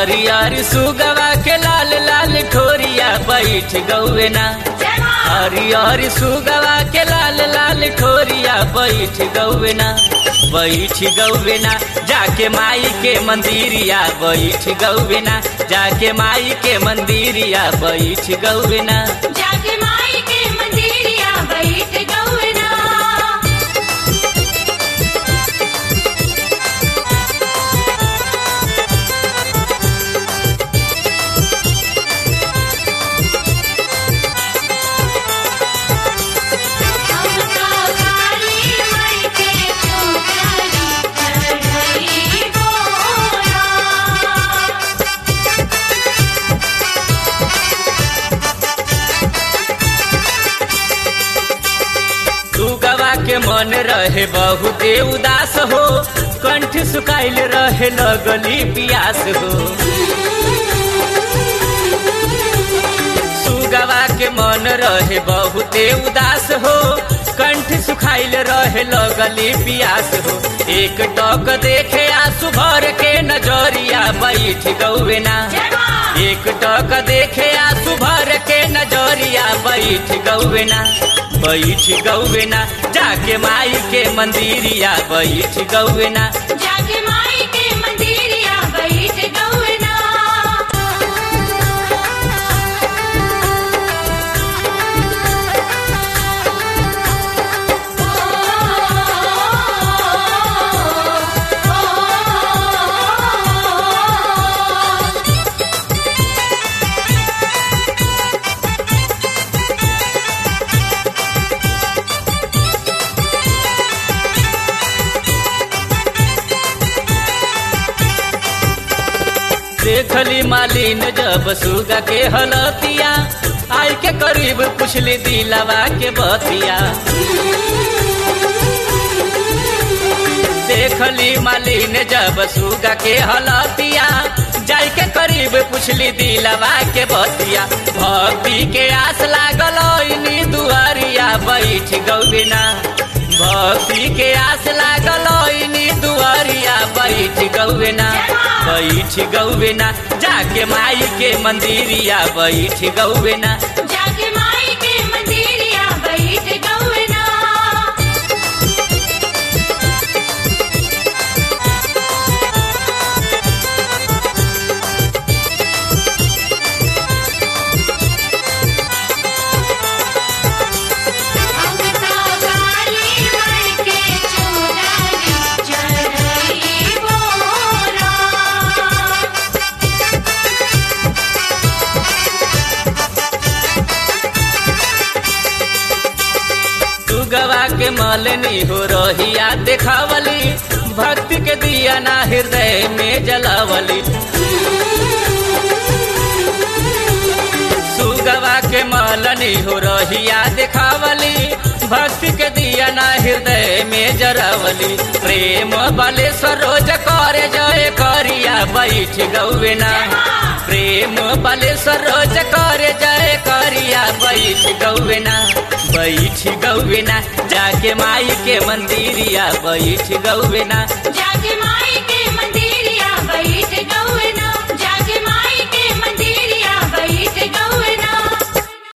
हरियर सुगवा के लाल लाल ठोरिया बैठ गौवे ना हरियर सुगवा के लाल लाल ठोरिया बैठ गौवे ना बैठ गौवे ना जाके माई के मंदिरिया बैठ गौवे ना जाके माई के मंदिरिया बैठ गौवे ना जाके माई के मंदिरिया बैठ गौना हम तो काली माई के चौकरी चढ़ई बोला सुगवा के मन रहे बहुते उदास हो कंठ सुखाइल रहे लगली पियास हो सुगवा के मन रहे बहुते उदास हो कंठ सुखाइल रहे लगली पियास हो एक टक देखे आंसू भर के नजरिया बैठ गौवे ना एक टक देखे आंसू भर के नजरिया बैठ गौवे ना बैठ गौवे ना जाके माई के मंदिरिया बैठ गौवे ना जाके माई के मंदिरिया बैठ गौना देखली मालिन जब सुगा के हलतिया आई के करीब पुछली दिलवा के बतिया देखली मालिन जब सुगा के हलतिया जाई के करीब पुछली दिलवा के बतिया भक्ति के आस लागल इनी दुआरिया बैठ गौबिना भक्ति के आस लागल इनी दुआरिया बैठ गौबिना बैठ गौबिना जाके माई के मंदिरिया बैठ गौबिना जाके माई के मंदिरिया बैठ गौना हम तो काली माई के चौकरी चढ़ई बोला सुगवा के मलनी हो रहिया देखावली भक्ति के दिया ना हृदय में जलावली सुगवा के मलनी हो रहिया देखावली भक्ति के दिया ना हृदय में जरावली प्रेम बले सरोज करे जय करिया बैठ गौवेना प्रेम बले सरोज करे जय करिया बैठ गौवेना बैठ गौवेना जाके माई के मंदिरिया बैठ गौवेना जाके माई के